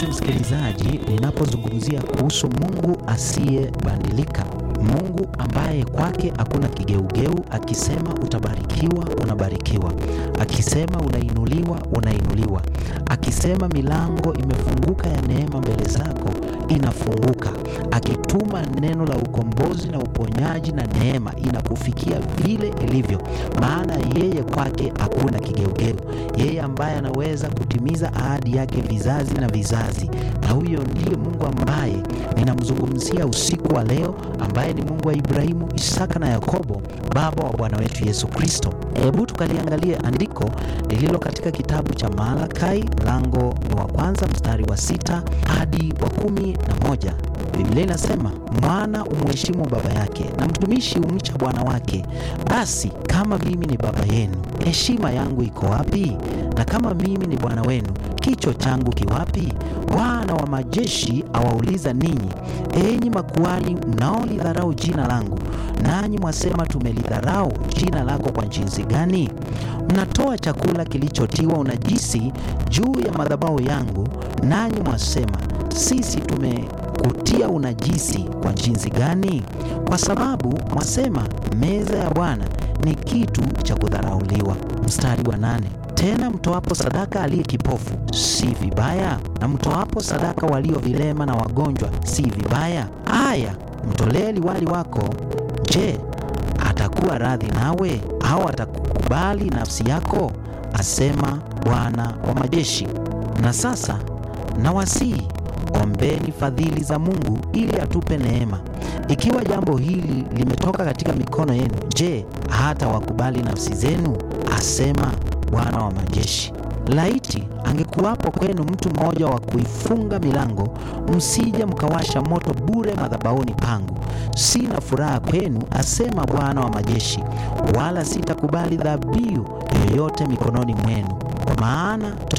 mpenzi msikilizaji, ninapozungumzia kuhusu Mungu asiyebadilika, Mungu ambaye kwake hakuna kigeugeu, akisema utabarikiwa, unabarikiwa, akisema unainuliwa, unainuliwa, akisema milango imefunguka ya neema mbele zako, inafunguka, akituma neno la ukombozi na uponyaji na neema inakufikia vile ilivyo, maana yeye kwake hakuna kigeugeu, yeye ambaye anaweza kutimiza ahadi yake vizazi na vizazi, na huyo ndiye Mungu ambaye ninamzungumzia usiku wa leo, ambaye ni Mungu wa Ibrahimu, Isaka na Yakobo, baba wa Bwana wetu Yesu Kristo. Hebu tukaliangalie andiko lililo katika kitabu cha Malakai, mlango ni wa kwanza mstari wa sita hadi wa kumi na moja. Biblia inasema mwana umheshimu baba yake na mtumishi umcha bwana wake. Basi kama mimi ni baba yenu, heshima yangu iko wapi? Na kama mimi ni bwana wenu, kicho changu kiwapi? Bwana wa majeshi awauliza ninyi, enyi makuhani mnaolidharau jina langu, nanyi mwasema tumelidharau jina lako kwa jinsi gani? Mnatoa chakula kilichotiwa unajisi juu ya madhabahu yangu, nanyi mwasema sisi tumekutia unajisi kwa jinsi gani? Kwa sababu mwasema meza ya Bwana ni kitu cha kudharauliwa. Mstari wa nane. Tena mtoapo sadaka aliye kipofu si vibaya, na mtoapo sadaka walio vilema na wagonjwa si vibaya. Aya, mtolee liwali wako. Je, atakuwa radhi nawe, au atakukubali nafsi yako? Asema Bwana wa majeshi. Na sasa nawasihi ombeni fadhili za Mungu ili atupe neema. Ikiwa jambo hili limetoka katika mikono yenu, je, hata wakubali nafsi zenu? Asema Bwana wa majeshi. Laiti angekuwapo kwenu mtu mmoja wa kuifunga milango, msije mkawasha moto bure madhabahuni pangu. Sina furaha kwenu, asema Bwana wa majeshi, wala sitakubali dhabihu yoyote mikononi mwenu, kwa maana